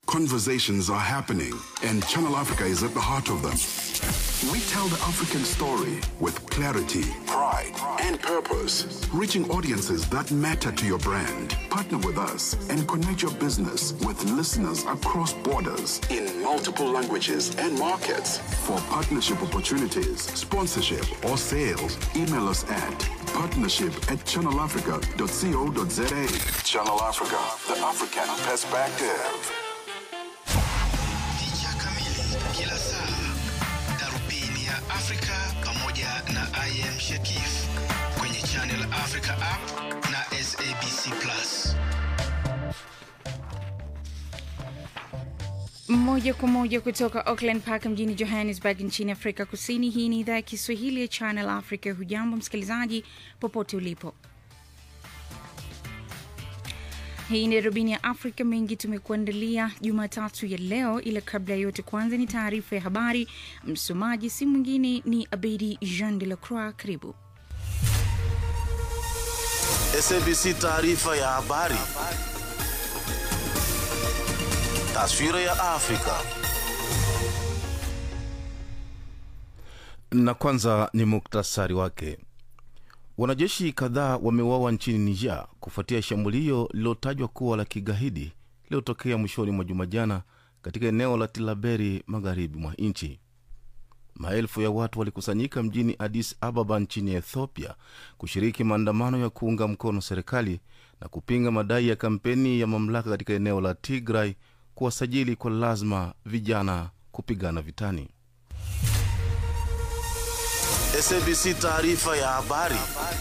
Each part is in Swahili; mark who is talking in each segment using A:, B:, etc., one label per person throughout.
A: Conversations are happening, and Channel Africa is at the heart of them. We tell the African story with clarity, pride, and purpose, reaching audiences that matter to your brand. Partner with us and connect your business with listeners across borders in multiple languages and markets. For partnership opportunities, sponsorship, or sales, email us at partnership at channelafrica.co.za. Channel Africa, the African perspective.
B: Picha kamili kila saa, darubini ya Afrika pamoja na IM Shakif kwenye Channel Africa app na SABC Plus.
C: Moja kwa moja kutoka Auckland Park mjini Johannesburg nchini Afrika Kusini. Hii ni idhaa ya Kiswahili ya Channel Africa. Hujambo msikilizaji, popote ulipo. Hii ni darubini ya Afrika. Mengi tumekuandalia Jumatatu ya leo, ila kabla ya yote, kwanza ni taarifa ya habari. Msomaji si mwingine ni Abedi Jean de la Croix. Karibu.
D: SABC taarifa ya habari. Taswira ya Afrika. Na kwanza ni muktasari wake. Wanajeshi kadhaa wameuawa nchini Niger kufuatia shambulio lililotajwa kuwa la kigaidi lililotokea mwishoni mwa juma jana katika eneo la Tilaberi magharibi mwa nchi. Maelfu ya watu walikusanyika mjini Addis Ababa nchini Ethiopia kushiriki maandamano ya kuunga mkono serikali na kupinga madai ya kampeni ya mamlaka katika eneo la Tigray kuwasajili kwa lazima vijana kupigana vitani. SABC taarifa ya habari.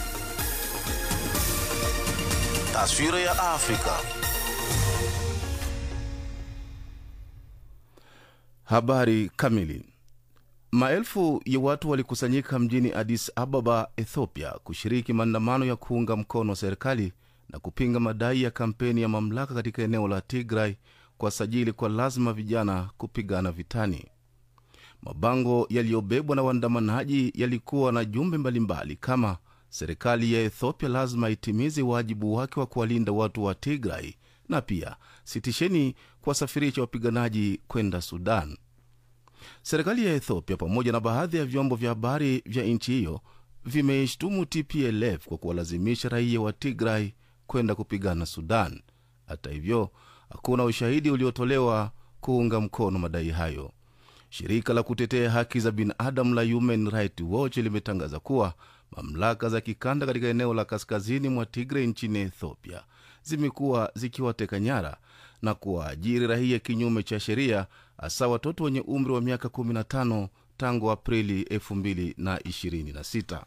D: Taswira ya Afrika. Habari kamili. Maelfu ya watu walikusanyika mjini Addis Ababa, Ethiopia, kushiriki maandamano ya kuunga mkono serikali na kupinga madai ya kampeni ya mamlaka katika eneo la Tigray kuwasajili kwa lazima vijana kupigana vitani. Mabango yaliyobebwa na waandamanaji yalikuwa na jumbe mbalimbali kama serikali ya Ethiopia lazima itimize wajibu wake wa kuwalinda watu wa Tigray na pia sitisheni kuwasafirisha wapiganaji kwenda Sudan. Serikali ya Ethiopia pamoja na baadhi ya vyombo vya habari vya nchi hiyo vimeishtumu TPLF kwa kuwalazimisha raia wa Tigray kwenda kupigana Sudan. Hata hivyo, hakuna ushahidi uliotolewa kuunga mkono madai hayo. Shirika la kutetea haki za binadamu la Human Rights Watch limetangaza kuwa mamlaka za kikanda katika eneo la kaskazini mwa Tigray nchini Ethiopia zimekuwa zikiwateka nyara na kuwaajiri raia kinyume cha sheria, hasa watoto wenye umri wa miaka 15 tangu Aprili 2026.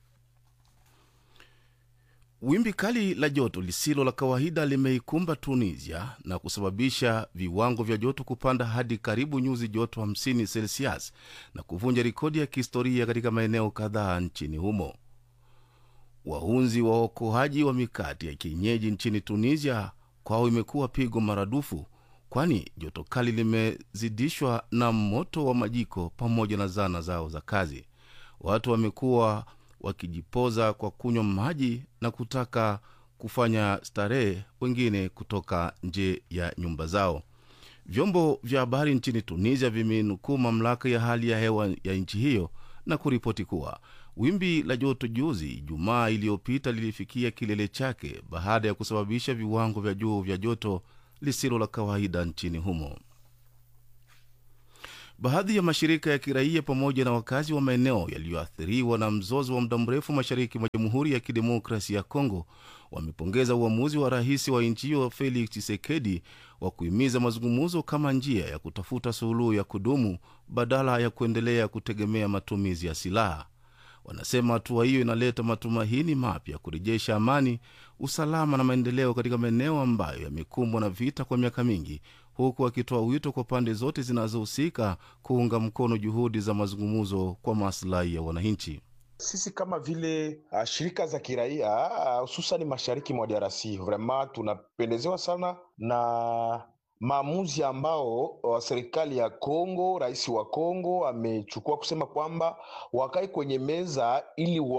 D: Wimbi kali la joto lisilo la kawaida limeikumba Tunisia na kusababisha viwango vya joto kupanda hadi karibu nyuzi joto 50 Celsius na kuvunja rekodi ya kihistoria katika maeneo kadhaa nchini humo. Wahunzi wa waokoaji wa mikati ya kienyeji nchini Tunisia kwao imekuwa pigo maradufu, kwani joto kali limezidishwa na moto wa majiko pamoja na zana zao za kazi. Watu wamekuwa wakijipoza kwa kunywa maji na kutaka kufanya starehe, wengine kutoka nje ya nyumba zao. Vyombo vya habari nchini Tunisia vimenukuu mamlaka ya hali ya hewa ya nchi hiyo na kuripoti kuwa wimbi la joto juzi Ijumaa iliyopita lilifikia kilele chake baada ya kusababisha viwango vya juu vya joto lisilo la kawaida nchini humo. Baadhi ya mashirika ya kiraia pamoja na wakazi wa maeneo yaliyoathiriwa na mzozo wa muda mrefu mashariki mwa Jamhuri ya Kidemokrasia ya Kongo wamepongeza uamuzi wa rais wa nchi hiyo Felix Tshisekedi wa kuhimiza mazungumzo kama njia ya kutafuta suluhu ya kudumu badala ya kuendelea kutegemea matumizi ya silaha. Wanasema hatua hiyo inaleta matumaini mapya kurejesha amani, usalama na maendeleo katika maeneo ambayo yamekumbwa na vita kwa miaka mingi, huku wakitoa wito kwa pande zote zinazohusika kuunga mkono juhudi za mazungumzo kwa maslahi ya wananchi.
E: Sisi kama vile uh, shirika za kiraia hususan uh, mashariki mwa DRC vraiment tunapendezewa sana na maamuzi ambao uh, serikali ya Kongo, rais wa Kongo amechukua kusema kwamba wakae kwenye meza ili wa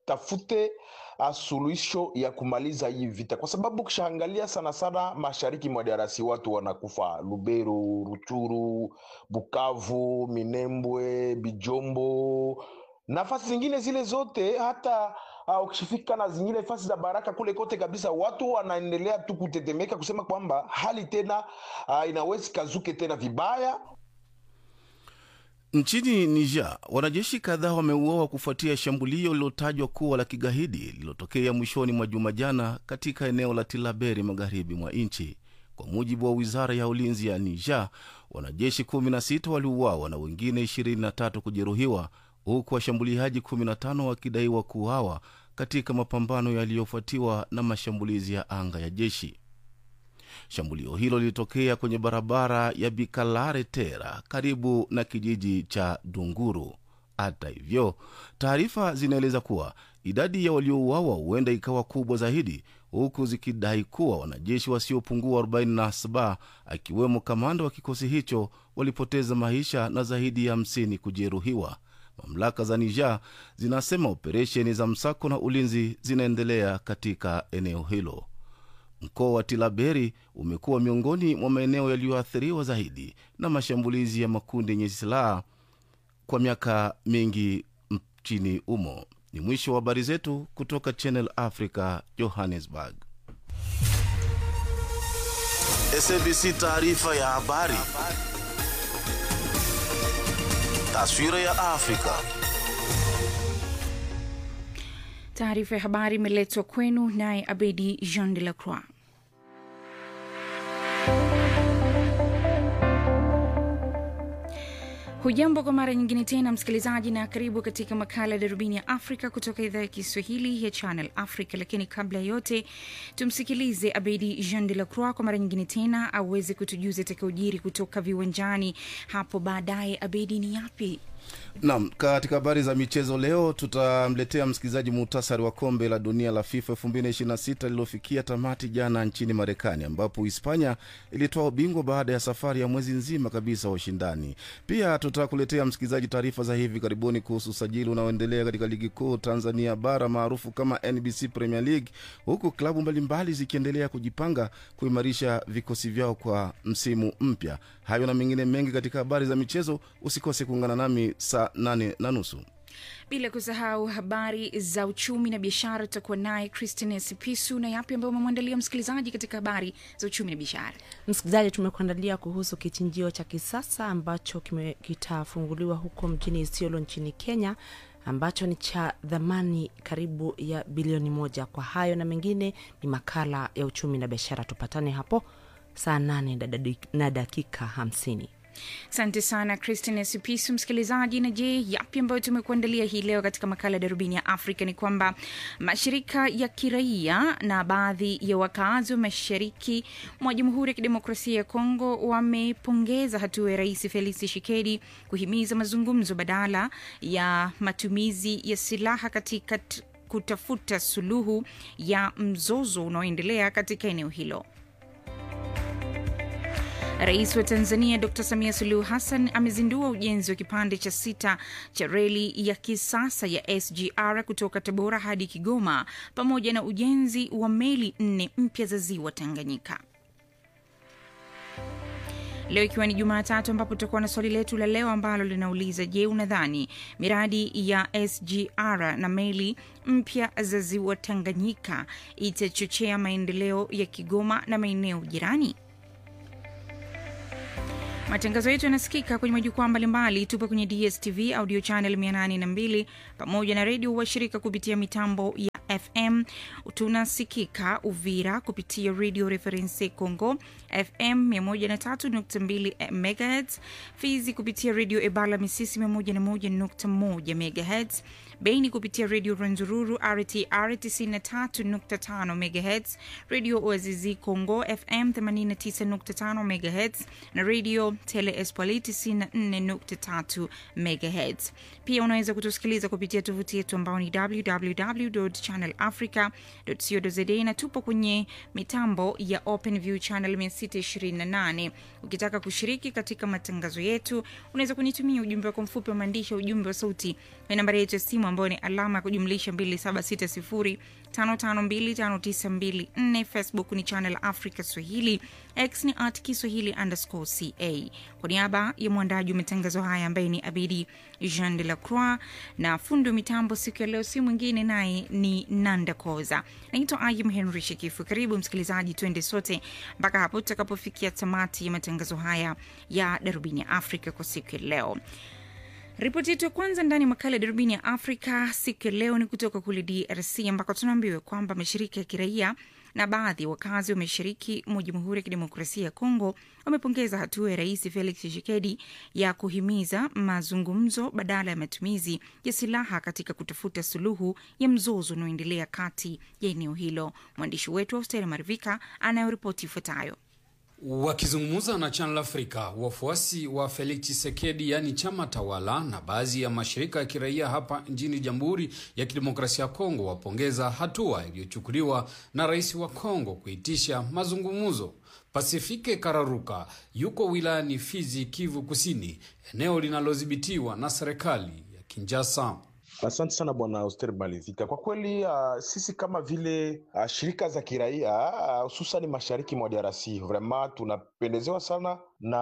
E: watafute uh, suluhisho ya kumaliza hii vita, kwa sababu ukishaangalia sana sana mashariki mwa DRC watu wanakufa Lubero, Ruchuru, Bukavu, Minembwe, Bijombo, nafasi zingine zile zote hata uh, ukishifika na zingine nafasi za Baraka kule kote kabisa, watu wanaendelea tu kutetemeka kusema kwamba hali tena uh, inawezi kazuke tena vibaya
D: Nchini Niger, wanajeshi kadhaa wameuawa kufuatia shambulio lililotajwa kuwa la kigaidi lililotokea mwishoni mwa juma jana katika eneo la Tilaberi, magharibi mwa nchi. Kwa mujibu wa wizara ya ulinzi ya Niger, wanajeshi 16 waliuawa na wengine 23 kujeruhiwa, huku washambuliaji 15 wakidaiwa kuuawa katika mapambano yaliyofuatiwa na mashambulizi ya anga ya jeshi. Shambulio hilo lilitokea kwenye barabara ya Bikalare Tera karibu na kijiji cha Dunguru. Hata hivyo, taarifa zinaeleza kuwa idadi ya waliouawa huenda ikawa kubwa zaidi, huku zikidai kuwa wanajeshi wasiopungua 47 akiwemo kamanda wa kikosi hicho walipoteza maisha na zaidi ya 50 kujeruhiwa. Mamlaka za Niger zinasema operesheni za msako na ulinzi zinaendelea katika eneo hilo. Mkoa wa Tilaberi umekuwa miongoni mwa maeneo yaliyoathiriwa zaidi na mashambulizi ya makundi yenye silaha kwa miaka mingi nchini humo. Ni mwisho wa habari zetu kutoka Channel Africa, Johannesburg.
F: SABC taarifa ya habari. Taswira ya Afrika.
C: Taarifa ya habari imeletwa kwenu naye Abedi Jean de la Croix. Hujambo kwa mara nyingine tena msikilizaji, na karibu katika makala ya darubini ya Afrika kutoka idhaa ya Kiswahili ya Channel Africa. Lakini kabla ya yote, tumsikilize Abedi Jean de la Croix kwa mara nyingine tena aweze kutujuza atakaojiri kutoka viwanjani hapo baadaye. Abedi, ni yapi?
D: Naam, katika habari za michezo leo tutamletea msikilizaji muhtasari wa kombe la dunia la FIFA 2026 lililofikia tamati jana nchini Marekani, ambapo Hispania ilitoa ubingwa baada ya safari ya mwezi nzima kabisa wa ushindani. Pia tutakuletea msikilizaji taarifa za hivi karibuni kuhusu usajili unaoendelea katika ligi kuu Tanzania bara maarufu kama NBC Premier League, huku klabu mbalimbali zikiendelea kujipanga kuimarisha vikosi vyao kwa msimu mpya. Hayo na mengine mengi katika habari za michezo, usikose kuungana nami saa nane na nusu.
C: bila kusahau habari za uchumi na biashara. Tutakuwa naye Christine Sipisu na yapi ambayo umemwandalia msikilizaji katika habari za uchumi na biashara.
G: Msikilizaji, tumekuandalia kuhusu kichinjio cha kisasa ambacho kime- kitafunguliwa huko mjini Isiolo nchini Kenya ambacho ni cha dhamani karibu ya bilioni moja. Kwa hayo na mengine ni makala ya uchumi na biashara. Tupatane hapo saa nane na dadi- na dakika hamsini.
C: Asante sana Christine Sipisu. Msikilizaji, na je, yapi ambayo tumekuandalia hii leo katika makala ya darubini ya Afrika ni kwamba mashirika ya kiraia na baadhi ya wakaazi wa mashariki mwa Jamhuri ya Kidemokrasia ya Kongo wamepongeza hatua ya Rais Felix Tshisekedi kuhimiza mazungumzo badala ya matumizi ya silaha katika t- kutafuta suluhu ya mzozo unaoendelea katika eneo hilo. Rais wa Tanzania Dr Samia Suluhu Hassan amezindua ujenzi wa kipande cha sita cha reli ya kisasa ya SGR kutoka Tabora hadi Kigoma pamoja na ujenzi wa meli nne mpya za ziwa Tanganyika. Leo ikiwa ni Jumatatu, ambapo tutakuwa na swali letu la leo ambalo linauliza: Je, unadhani miradi ya SGR na meli mpya za ziwa Tanganyika itachochea maendeleo ya Kigoma na maeneo jirani? Matangazo yetu yanasikika kwenye majukwaa mbalimbali. Tupo kwenye DSTV audio channel 802 pamoja na redio washirika kupitia mitambo ya FM. Tunasikika Uvira kupitia Radio Reference Congo FM 103.2 MHz, Fizi kupitia Radio Ebala Misisi 101.1 MHz, Beni kupitia Radio Rwenzururu RTR 93.5 MHz, Radio Oazizi Congo FM 89.5 MHz na Radio Tele Espoir 94.3 MHz. Pia unaweza kutusikiliza kupitia tovuti yetu ambao ni www channelafrica.co.za na tupo kwenye mitambo ya OpenView channel 628. Ukitaka kushiriki katika matangazo yetu, unaweza kunitumia ujumbe wako mfupi wa maandishi, ujumbe wa sauti na nambari yetu ya simu ambayo ni alama ya kujumlisha 2760 5525924 facebook ni channel africa swahili x ni at kiswahili underscore ca kwa niaba ya mwandaji wa matangazo haya ambaye ni abidi jean de la croix na fundi wa mitambo siku ya leo si mwingine naye ni nanda koza naitwa ayim henry shekifu karibu msikilizaji twende sote mpaka hapo tutakapofikia tamati ya matangazo haya ya darubini ya afrika kwa siku ya leo Ripoti yetu ya kwanza ndani ya makala ya darubini ya Afrika siku ya leo ni kutoka kule DRC ambako tunaambiwa kwamba mashirika ya kiraia na baadhi ya wakazi wa mashariki mwa Jamhuri ya Kidemokrasia ya Kongo wamepongeza hatua ya Rais Felix Tshisekedi ya kuhimiza mazungumzo badala ya matumizi ya silaha katika kutafuta suluhu ya mzozo unaoendelea kati ya eneo hilo. Mwandishi wetu Austeri Marivika anayoripoti ifuatayo.
H: Wakizungumza na Channel Africa, wafuasi wa Felix Tshisekedi, yaani chama tawala, na baadhi ya mashirika ya kiraia hapa nchini Jamhuri ya Kidemokrasia ya Kongo wapongeza hatua iliyochukuliwa na rais wa Kongo kuitisha mazungumzo. Pasifike Kararuka yuko wilayani Fizi, Kivu Kusini, eneo linalodhibitiwa na serikali ya Kinshasa.
E: Asante sana bwana Auster Malivika. Kwa kweli uh, sisi kama vile uh, shirika za kiraia hususani uh, mashariki mwa DRC vraiment tunapendezewa sana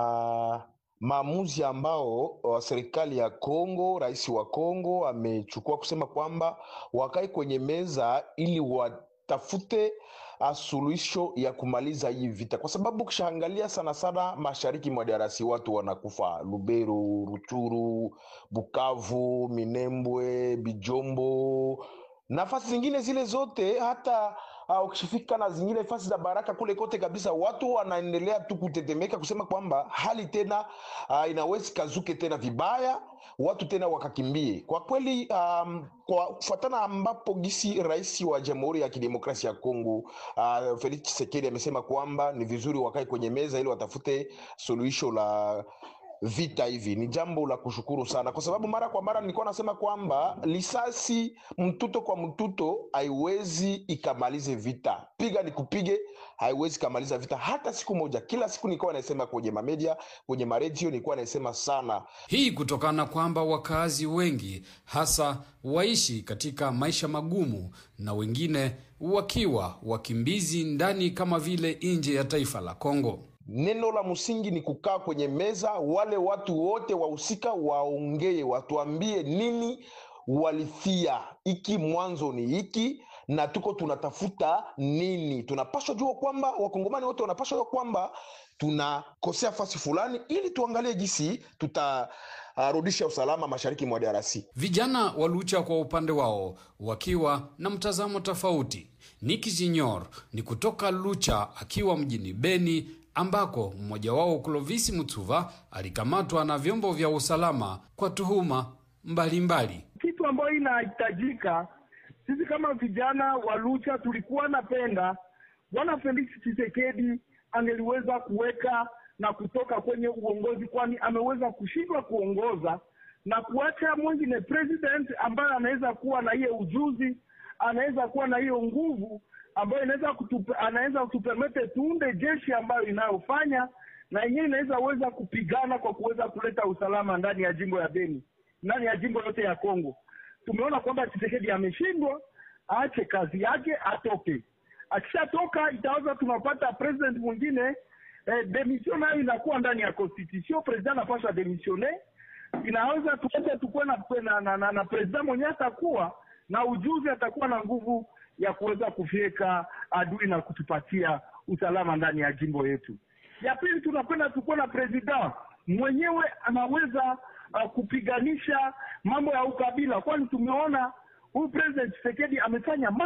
E: na maamuzi ambao uh, serikali ya Kongo, rais wa Kongo amechukua kusema kwamba wakae kwenye meza ili watafute suluhisho ya kumaliza hii vita, kwa sababu ukishaangalia sana sana mashariki mwa DRC watu wanakufa Lubero, Ruchuru, Bukavu, Minembwe, Bijombo, nafasi zingine zile zote hata uh, ukishifika na zingine nafasi za Baraka kule kote kabisa, watu wanaendelea tu kutetemeka kusema kwamba hali tena uh, inawezi kazuke tena vibaya, watu tena wakakimbie. Kwa kweli um, kwa kufuatana ambapo gisi rais wa Jamhuri ya Kidemokrasia ya Kongo uh, Felix Tshisekedi amesema kwamba ni vizuri wakae kwenye meza ili watafute suluhisho la vita hivi ni jambo la kushukuru sana, kwa sababu mara kwa mara nilikuwa nasema kwamba lisasi mtuto kwa mtuto haiwezi ikamalize vita, piga ni kupige haiwezi kamaliza vita hata siku moja. Kila siku nilikuwa nasema kwenye mamedia, kwenye maredio, nilikuwa nasema sana
H: hii kutokana kwamba wakazi wengi hasa waishi katika maisha magumu na wengine wakiwa wakimbizi ndani kama vile nje ya taifa la Kongo.
E: Neno la msingi ni kukaa kwenye meza, wale watu wote wahusika waongee, watuambie nini walifia, iki mwanzo ni hiki na tuko tunatafuta nini. Tunapaswa jua kwamba wakongomani wote wanapaswa jua kwamba tunakosea fasi fulani, ili tuangalie jinsi tutarudisha uh, usalama mashariki mwa DRC.
H: Vijana wa Lucha kwa upande wao wakiwa na mtazamo tofauti. Niki Junior ni kutoka Lucha akiwa mjini Beni ambako mmoja wao Clovis Mutsuva alikamatwa na vyombo vya usalama kwa tuhuma mbalimbali.
I: Kitu ambayo inahitajika sisi kama vijana wa Lucha tulikuwa napenda bwana Felix Tshisekedi angeliweza kuweka na kutoka kwenye uongozi, kwani ameweza kushindwa kuongoza na kuacha mwingine president ambaye anaweza kuwa na hiyo ujuzi, anaweza kuwa na hiyo nguvu ambayo inaweza kutupe, anaweza kutupermete tuunde jeshi ambayo inayofanya na yenyewe inaweza weza kupigana kwa kuweza kuleta usalama ndani ya jimbo ya Beni, ndani ya jimbo yote ya Kongo. Tumeona kwamba Tshisekedi ameshindwa, aache kazi yake, atoke. Akishatoka itaweza tunapata president mwingine eh, demission nayo inakuwa ndani ya constitution. President anapaswa demisione, inaweza tuweze tukuwe na, na, na, na, na president mwenyewe atakuwa na ujuzi, atakuwa na nguvu ya kuweza kufyeka adui na kutupatia usalama ndani ya jimbo yetu. Ya pili, tunapenda tukuwe na president mwenyewe anaweza uh, kupiganisha mambo ya ukabila, kwani tumeona huyu president Tshisekedi amefanya